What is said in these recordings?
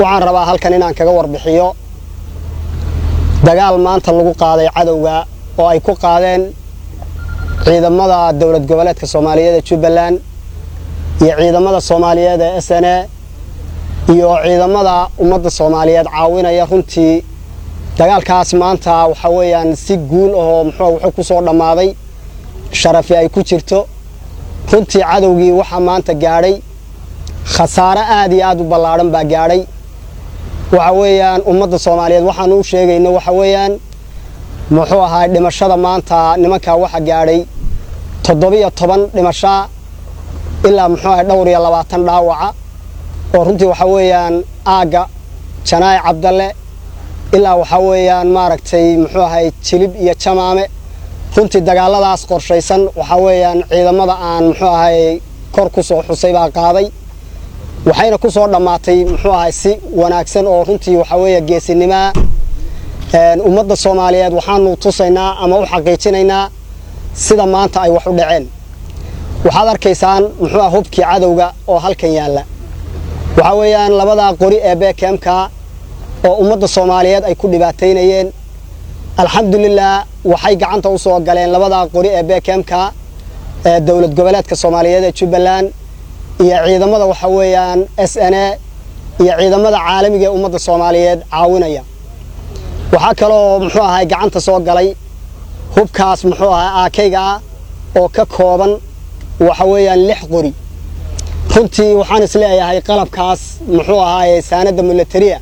waxaan rabaa halkan inaan kaga warbixiyo dagaal maanta lagu qaaday cadowga oo ay ku qaadeen ciidamada dowlad goboleedka soomaaliyeed ee jubbaland iyo ciidamada soomaaliyeed ee s n a iyo ciidamada ummadda soomaaliyeed caawinaya runtii dagaalkaas maanta waxaa weeyaan si guul ahoo muxuu wuxuu ku soo dhammaaday sharafi ay ku jirto runtii cadowgii waxaa maanta gaadhay khasaare aad iyo aad u ballaadhan baa gaadhay waxa weeyaan ummadda soomaaliyeed waxaanu u sheegayno waxa weeyaan muxuu ahaa dhimashada maanta nimankaa waxa gaadhay toddobiyo toban dhimashaa ilaa muxuu ahay dhowr iyo labaatan dhaawaca oo runtii waxa weeyaan aagga janaa'i cabdalle ilaa waxaa weeyaan maaragtay muxuu ahay jilib iyo jamaame runtii dagaaladaas qorshaysan waxaa weeyaan ciidamada aan muxuu ahay kor ku soo xusay baa qaaday waxayna ku soo dhammaatay muxuu ahay si wanaagsan oo runtii waxaa weeye geesinimaa ummadda soomaaliyeed waxaanu tusaynaa ama u xaqiijinaynaa sida maanta ay wax u dhaceen waxaad arkaysaan muxuu ah hubkii cadowga oo halkan yaalla waxaa weeyaan labadaa qori ee beekemka oo ummadda soomaaliyeed ay ku dhibaataynayeen alxamdulilah waxay gacanta u soo galeen labadaa qori ee beekemka ee dowlad goboleedka soomaaliyeed ee jubbaland iyo ciidamada waxa weeyaan s n a iyo ciidamada caalamiga ee ummadda soomaaliyeed caawinaya waxaa kaloo muxuu ahay gacanta soo galay hubkaas muxuu ahay aakayga ah oo ka kooban waxa weeyaan lix qori runtii waxaan isleeyahay qalabkaas muxuu ahaaye saanadda militaria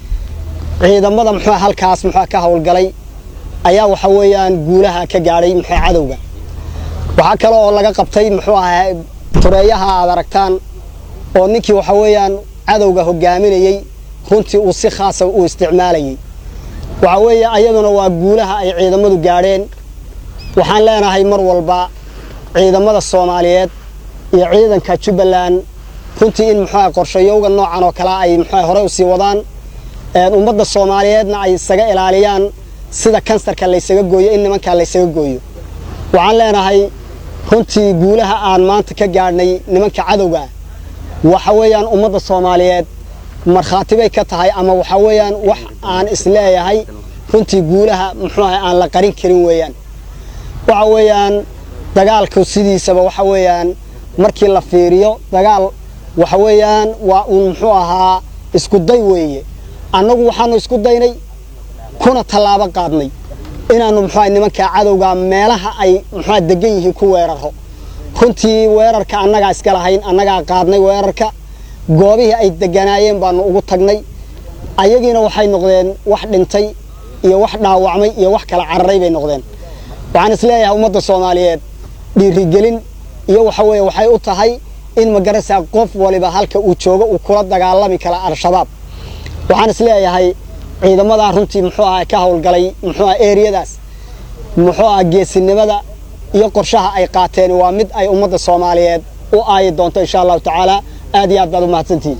ciidamada muxuu halkaas muxuu ka howlgalay ayaa waxa weeyaan guulaha ka gaadhay muxuu cadowga waxaa kale oo laga qabtay muxuu ahay tureeyaha aad aragtaan oo ninkii waxa weeyaan cadowga hogaaminayey runtii uu si khaasa u isticmaalayay waxa weeye ayaduna waa guulaha ay ciidamadu gaadheen waxaan leenahay mar walba ciidamada soomaaliyeed iyo ciidanka jubbaland runtii in muxuuaha qorshayowga noocan oo kale ay muxuuaha horey usii wadaan ummadda soomaaliyeedna ay isaga ilaaliyaan sida kansarka laysaga gooyo in nimankaa laysaga gooyo waxaan leenahay runtii guulaha aan maanta ka gaadhnay nimanka cadowga waxa weeyaan ummadda soomaaliyeed markhaati bay ka tahay ama waxa weeyaan wax aan isleeyahay runtii guulaha muxuuaha aan la qarin karin weeyaan waxa weeyaan dagaalku sidiisaba waxa weeyaan markii la fiiriyo dagaal waxa weeyaan waa uun muxuu ahaa isku day weeye annagu waxaanu isku daynay kuna tallaabo qaadnay inaannu muxuuaha nimankaa cadowga meelaha ay muxuuaha degan yihiin ku weeraro runtii weerarka annagaa iska lahayn annagaa qaadnay weerarka goobihii ay deganaayeen baanu ugu tagnay ayagiina waxay noqdeen wax dhintay iyo wax dhaawacmay iyo wax kala cararay bay noqdeen waxaan isleeyahay ummadda soomaaliyeed dhiirigelin iyo waxa weeye waxay u tahay in magaraysaa qof waliba halka uu joogo uu kula dagaalami kara al-shabaab waxaan isleeyahay ciidamadaa runtii muxuu aha ka howlgalay muxuu aha eriyadaas muxuu aha geesinimada iyo qorshaha ay qaateen waa mid ay ummadda soomaaliyeed u aayi doonto insha allahu tacaala aad iyo aad baad u mahadsantihiin